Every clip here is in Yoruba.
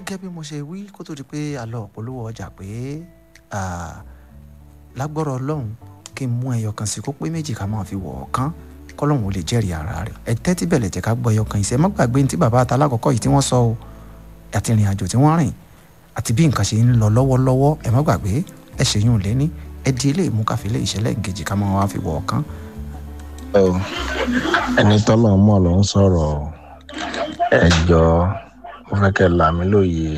gẹ́gẹ́ bí mo ṣe wí kó tó di pé a lọ polówó ọjà pé lágbọ́rọ̀ ọlọ́run kí n mú ẹyọ kan sí kó pé méjì ká máa fi wọ̀ ọ́ kán kọ́lọ́hún ò lè jẹ́rìí ara rẹ̀ ẹ tẹ́tí bẹ̀lẹ̀ jẹ́ ká gbọ́ ẹyọ kan ìṣe má gbàgbé ní tí bàbá ata alákọ̀ọ́kọ́ yìí tí wọ́n sọ o àti ìrìn àjò tí wọ́n rìn àti bí nǹkan ṣe ń lọ lọ́wọ́lọ́wọ́ ẹ má gbàgbé ẹ ṣèyún lé ní ẹ di ilé ìmúkàfilé ìṣẹ̀lẹ̀ ìkejì ká máa wá fi wọ̀ ọ́ kán. ẹni tọ́lọ̀ mọ̀ ló ń sọ̀rọ̀ ẹjọ́ mo fẹ́ kẹ́ là mí lóye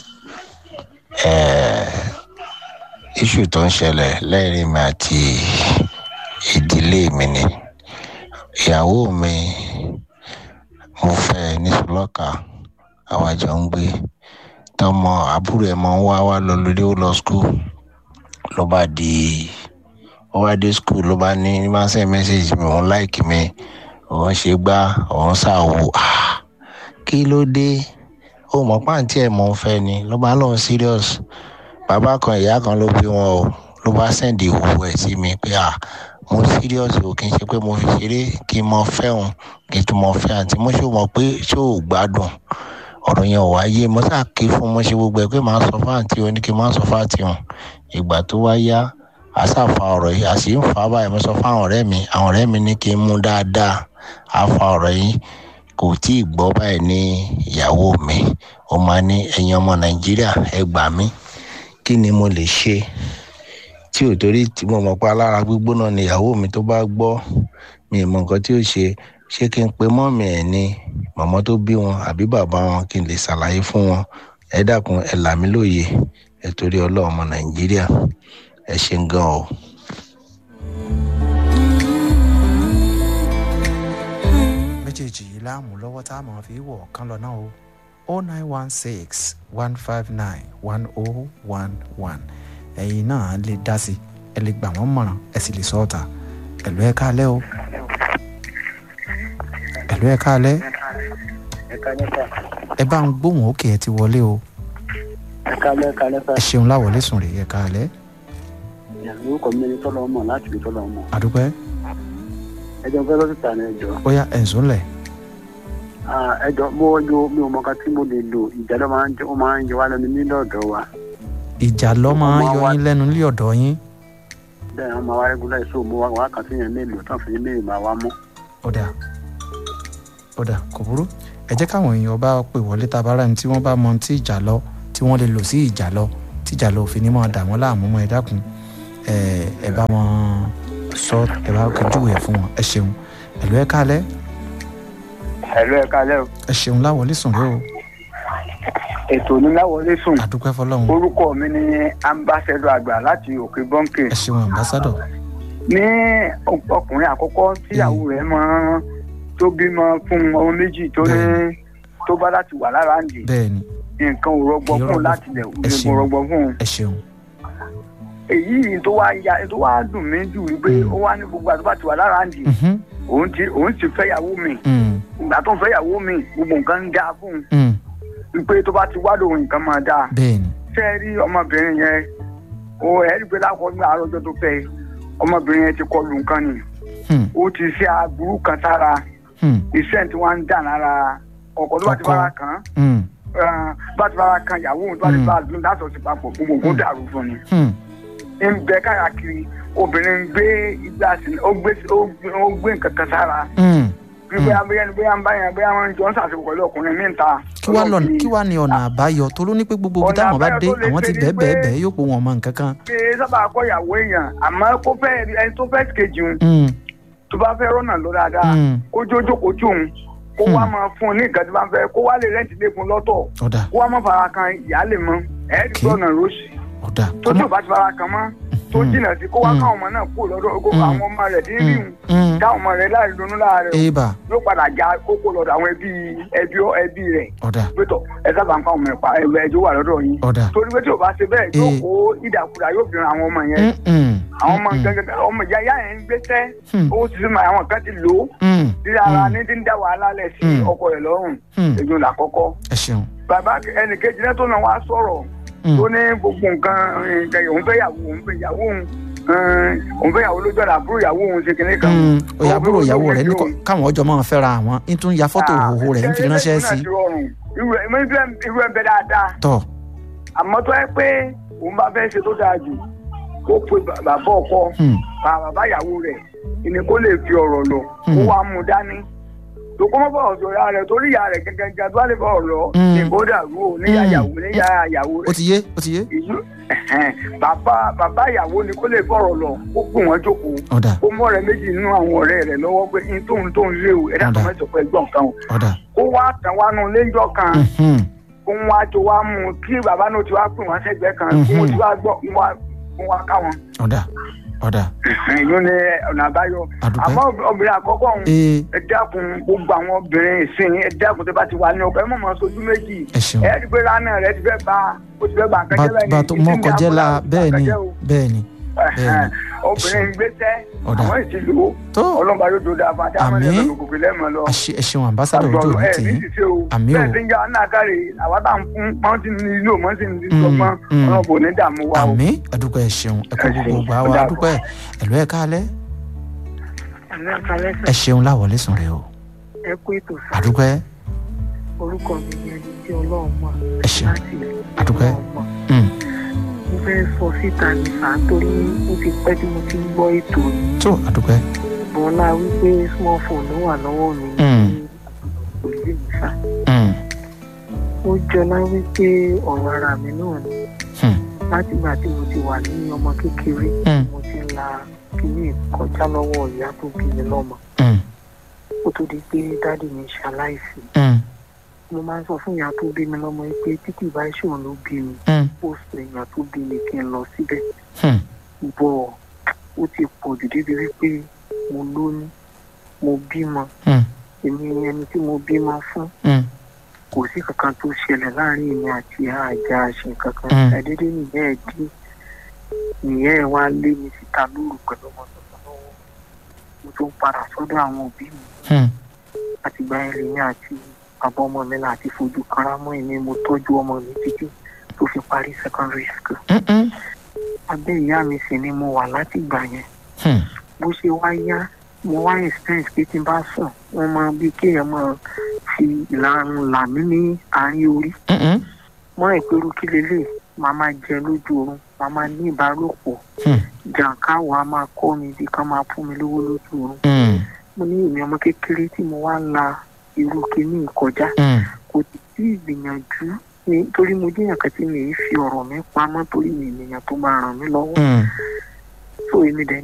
iṣu tó ń ṣẹlẹ̀ lẹ́rìí mi àti ìdílé mi ni ìyàwó mi mo fẹ́ ní sùlọ́kà àwọn àjọ ń gbé tọmọ àbúrò ẹ̀ máa ń wá wá lọ lórí ó lọ skul ló bá di ó wá dé skul ló bá ní ní máa ń send message mi òun láìkì mi òun ṣe gbá òun ṣàwò kí ló dé ó mọ̀ pàǹtí ẹ̀ mọ̀ ń fẹ́ ni ló bá lóun serious bàbá kan ìyá kan ló bí wọn o ló bá sẹ́ndì ìhòòhò ẹ̀ sí mi pé à mo serious o kì í ṣe pé mo fi ṣeré kí n mọ fẹ́ òun kí n tún mọ fẹ́ àǹtí mo ṣó mọ̀ pé ṣó ò gbádùn ọ̀rọ̀ yẹn ò wáyé mo sá ké fún mo ṣe gbogbo ẹ̀ pé màá sọ fún àǹtí o ní kí n má sọ fún àǹtí òun ìgbà tó wá yá a sá fa ọ̀rọ̀ yìí a sì ń fa báyìí mo sọ fún àwọn ọ̀rẹ́ mi àwọn ọ̀rẹ́ mi ní kí n mú dáadáa a fa ọ̀rọ̀ yìí kò tí ì gbọ́ báyìí ní ìyàwó mi ó máa ní ẹ̀yin ọmọ nàìjíríà ẹ gbà mí kí ni mo lè ṣe tí ò torí tí mo mọ̀ pé alára gbígbóná ni ìyàwó mi tó bá gbọ́ mi ì mọ̀ nǹkan tí ó ṣe ṣé kí n pe mọ́mì ẹ̀ ni màmá tó bí wọn àbí bàbá wọn kí n lè ṣàlàyé fún wọn ẹ dákun ẹ là mí lóye ẹ torí ọlọ́run ọmọ nàìjíríà ẹ ṣe ń gan o. méjèèjì yìí láàmú lọ́wọ́ tá a máa fi wọ̀ ọ̀kan lọ náà o o nine one six one five nine one o one one ẹ̀yin náà lè dá sí ẹ lè gbà wọ́n mọ̀ràn ẹ sì lè sọ ọ̀tà ẹ̀lú ẹ̀ káalẹ́ o ẹ̀lú ẹ̀ káalẹ́ ẹ bá ń gbóhùn òkè ẹ ti wọlé o ẹ ṣeun láwọlé sùn rè ẹ káalẹ́ orúkọ mi ni tọ́lọ́ ọmọ láti fi tọ́lọ́ ọmọ. àdúpẹ́ ẹjọ fẹ́ lọ́sítà ni ẹjọ. ó yá ẹ̀sùn lẹ̀ ẹjọ mo yo mi ò mọ ká tí mo lè lò ìjà ló máa ń jẹ ó máa ń yọ wá lẹ́nu nílẹ̀ ọ̀dọ̀ wa. ìjà lọ máa ń yọ yín lẹ́nu nílé ọ̀dọ̀ yín bẹ́ẹ̀ wọ́n máa wá rẹ́gúlá ìṣó mo wá wá kàn sí yẹn mélòó tán fi mélòó máa wá mọ́. ọ̀dà ọ̀dà kò burú ẹ jẹ́ káwọn èèyàn bá pè wọlé tá a bá rà ní tí wọ́n bá mọ tí ìjà lọ tí wọ́n lè lò sí ìjà lọ tí ìjà lọ òfin ní máa dà wọ́n láàmú mọ́ ẹ dákun ẹ ẹ bá wọn sọ ẹ bá kojú ẹ fún wọn ẹ ṣeun ẹ̀lú ẹ káalẹ́ ẹ̀lú ẹ̀ kalẹ́ o. ẹ ṣeun láwọlé sùn rẹ o ètò oníláwọlé sùn àdúpẹ́ fọlọ́run orúkọ mi ni ambassador àgbà láti òkè bọ́ǹkì. ẹ ṣeun ambassador ní ọkùnrin àkọ́kọ́ tíyàwó rẹ̀ máa tó bímọ fún ọmọ méjì tó ní tó bá láti wà lára ń dì bẹ́ẹ̀ ni nǹkan ò rọgbọ Kì í fún rọgbọ un láti lẹ̀ ẹ nǹkan ò ṣeun. rọgbọ fún un. ẹ ṣeun èyí tó wá ya tó wá dùn mí jù wípé Mm. ó wá ní gbogbo àti bá ti wà lára ń dì Mhm. òun ti òun ti fẹ́yàwó mi Mm. ìgbà tó ń fẹ́yàwó mi gbogbo nǹkan ń dáa fún un Mm. wípé tó bá ti wá lòun nǹkan máa dáa. bẹ́ẹ̀ ni ṣé ẹ rí ọmọbìnrin yẹn o ẹ rí i pé lákọ̀ọ́ ní àròjọ tó fẹ́ ọmọbìnrin yẹn ti kọlu nǹkan ni Hmm. ó ti ṣe aburú kan sára Hmm. iṣẹ́ tí wọ́n ń dà lára ọkọ̀ tó bá ti Ọkọ. fara kan Hmm. bá ti fara kan ìyàwó òun tó bá ti Mm. bá a dùn láti ọ̀sẹ̀ papọ̀ gbogbo nǹkan dàrú fún ni. Hmm. ń bẹ káàkiri obìnrin ń gbé igbá sí ó gbé ó gbé ó gbé nǹkan kan sára Hmm. bí bóyá bóyá bóyá ń báyà bóyá wọn jọ ń ṣàṣepọ̀ pẹ̀lú ọkùnrin mi ń ta. kí wàá lọ kí wàá ní ọ̀nà àbáyọ tó ló ní pé gbogbo ibi Ọ̀nà táwọn bá àbáyọ dé tó lè àwọn ti ṣe ni bẹ́ẹ̀ bẹ́ẹ̀ pé- bẹ́ẹ̀ yóò pé wọn mọ nǹkan kan. pé sábà kọ́ ìyàwó èèyàn àmọ́ kó fẹ́ ẹni tó fẹ́ kejì òun Hmm. tó bá fẹ́ rọ́nà lọ dáadáa Mm. kó jójó kó tún òun kó wá máa fún un ní nǹkan tí wọ́n fẹ́ kó wá lè rẹ́ǹtì lẹ́kùn lọ́tọ̀ ọ̀dà kó wá má fara kan ìyá lè mọ ẹ̀ẹ́dì Okay. lọ́nà rọ́ọ̀sì ọ̀dà tó tí ò bá ti fara kan mọ́ tó Mm. jìnnà sí kó wá Mm. káwọn ọmọ náà kó lọ́dọ̀ kó Mm. àwọn ọmọ rẹ̀ dín rí Hmm. Hmm. káwọn ọmọ rẹ̀ láì ronú láàárẹ̀ o eba yóò padà já kókó lọ́dọ̀ àwọn ẹbí ẹbí ẹbí rẹ̀ ọ̀dà pétọ̀ ẹ sábà ń pa ọmọ ẹ̀pà ẹ̀wẹ̀ ẹjọ́ wà lọ́dọ̀ yín ọ̀dà torí pé tí ò bá ṣe bẹ́ẹ̀ yóò Eh. kó ìdàkudà yóò fi ran àwọn ọmọ yẹn Hmm. Hmm. àwọn ọmọ Hmm. gẹ́gẹ́ ọmọ ìyá ìyá yẹn ń gbéṣẹ́ Hmm. owó ti sínú àwọn kan ti lò ó Hmm. tí ara Hmm. ní ti ń dá wàhálà lẹ̀ sí Mm. ọkọ rẹ̀ lọ́rùn Hmm. èyí là kọ́kọ́. ẹ ṣeun bàbá ẹnì kejì náà tó náà wá sọ̀rọ̀ Hmm. tó ní gbogbo nǹkan nǹkan òun fẹ́ yàwó òun fẹ́ yàwó òun òun fẹ́ ìyàwó lójú ọ̀nà àbúrò ìyàwó òun ṣe kinní kan. Mm, òyà àbúrò Òun fẹ́ ìyàwó rẹ̀ ní ojú kọ́- káwọn ọjọ́ máa fẹ́ra àwọn ń tún ya fọ́tò Ah, òhòhò rẹ̀ ń fi ṣe- ránṣẹ́ ṣe- sí ṣe rọrùn. irú ẹ̀ mo ní fẹ́- irú ẹ̀ ń bẹ dáadáa tọ̀ àmọ́ tó yẹ pé òun bá fẹ́ ṣe tó dáa jù kó pe bà- bàbá ọkọ Hmm. bá bàbá ìyàwó rẹ̀ ìní kó lè fi ọ̀rọ̀ lọ kó Hmm. wàá mú dání tó kó mọ́ bọ̀rọ̀ sọ ìyá rẹ̀ torí ìyá rẹ̀ gẹ́gẹ́ gẹ́gẹ́ tó wà lè bọ̀rọ̀ lọ Hmm. ní kó dàrú o níyà Hmm. ìyàwó níyà ìyàwó ó rẹ̀ ti yé ó ti yé ìlú ẹ̀hẹ́n, bàbá bàbá ìyàwó ni kó lè fọ̀rọ̀ lọ kó pè wọ́n jókòó ọ̀dà kó mọ́ ọ̀rẹ́ méjì nínú àwọn ọ̀rẹ́ rẹ̀ lọ́wọ́ pé ní tóun tóun lé o ẹ̀dá Ọ̀dà. kan mẹ́sàn-án pé gbọ̀n kan o ọ̀dà kó wá tàn wá nù léńjọ́ kan Mhm. kó wá tó wá mú un kí bàbá náà ti wá pè wọ́n sẹ́gbẹ̀ẹ́ kan kó wọ́n ti wá gbọ́ kó wá kó wá ká wọn. ọ̀dà ọ̀dà ìlú ni ọ̀nà àbáyọ àdùpẹ́ àmọ́ obìnrin àkọ́kọ́ ọ̀hún ee ẹ dákun gbogbo àwọn obìnrin ìsìn ẹ dákun tó bá ti wà ní ọkọ ẹ mọ̀ mọ́ sojú méjì ẹ ṣeun ẹ rí i pé lánàá rẹ ti fẹ́ ba ó ti fẹ́ ba nǹkan bá jẹ́ bẹ́ẹ̀ ni bá tó mọ́ kọjá la bẹ́ẹ̀ ni bẹ́ẹ̀ ni Ẹ̀hẹ́n, obìnrin gbéṣẹ́ Ọ̀dà. àwọn ìtìlú tó ọlọ́mọba yóò tó dáa fún àti àwọn Àmín. ẹlẹ́nu gbogbo lẹ́mọ̀ lọ. ẹ ṣeun ambassadọ ojú òní ẹ tì ní í ṣiṣẹ́ o Àmín o. bẹ́ẹ̀ ti ń já náà káre àwa tá à ń fún mọ́tì nílò mọ́tì Mm, nílọ́gbọ́n mm. ọlọ́mọbò ní dààmú wa o. àmì ẹdúpẹ́ ẹ ṣeun ẹ kó Ẹ gbogbo ṣeun. gbà wá Ọ̀dà. adúpẹ́ ẹlò ẹ káalẹ́ àmì àkàlẹ́ ẹ ṣeun láwọlé sùn rẹ o ẹ kú ètò sá adúpẹ́ orúkọ mi ni ẹni tí ọlọ́run mọ̀ ẹ ṣeun láti Àdúpẹ́. ọlọ́run mọ̀ Mm. mo fẹ́ sọ síta ní sá torí ó ti pẹ́ tí mo ti ń gbọ́ ètò yìí tó adúpẹ́ bọ́lá wípé small phone ló wà lọ́wọ́ mi Mm. ní òye mi sá Mm. ó jọlá wípé ọ̀rọ̀ ara mi náà ni Hmm. látìgbà tí mo ti wà ní ọmọ kékeré Mm. mo ti ń la kíní kọjá lọ́wọ́ ìyá tó bí mi lọ́mọ Mm. ó tó di pé dádì mi ṣaláìsí Mm. mo máa ń sọ fún ìyá tó bí mi lọ́mọ yìí pé títí ìbá ìṣòro ló bí mi Mm. ó sọ èèyàn tó bí mi kí n lọ síbẹ̀ Hmm. bọ̀ ó ti pọ̀ jù débi wípé mo lóyún mo bímọ Mm. èmi ẹni tí mo bímọ fún Mm. kò sí kankan tó ṣẹlẹ̀ láàrin èmi àti àjà àṣẹ kankan Mm. ṣàdédé nìyẹn ẹ̀ dé nìyẹn ẹ̀ wá lé mi síta lóru pẹ̀lú ọmọ tuntun lọ́wọ́ mo tún padà sọ́dọ̀ àwọn òbí mi Hmm. àtìgbà yẹn lèmi àti bàbá ọmọ mi láti fojú kanra mọ́ èmi mo tọ́jú ọmọ mi títí tó fi parí secondary school Mm-mm. abẹ́ ìyá mi sì ni mo wà láti ìgbà yẹn Hmm. bó ṣe wá yá mo wá experience pé tí n bá sùn wọ́n máa bí kéèyàn máa fi ìlànà là mí ní àárín orí Mm-mm. mọ́ ìpérú kí lélẹ̀ màá máa jẹ lójú oorun màá máa ní ìbálòpọ̀ Hmm. jàǹkáwọ̀ á máa kọ́ mi bí ká máa fún mi lówó lójú oorun Mm. mo ní èmi ọmọ kékeré tí mo wá ń la irú kíní kọjá Mm. kò sì sí ìgbìyànjú ní torí mo jẹ́yàn kan tí mi ì fi ọ̀rọ̀ mi pamọ́ torí mi ènìyàn tó máa ràn mí lọ́wọ́ Mm. tó èmi dẹ̀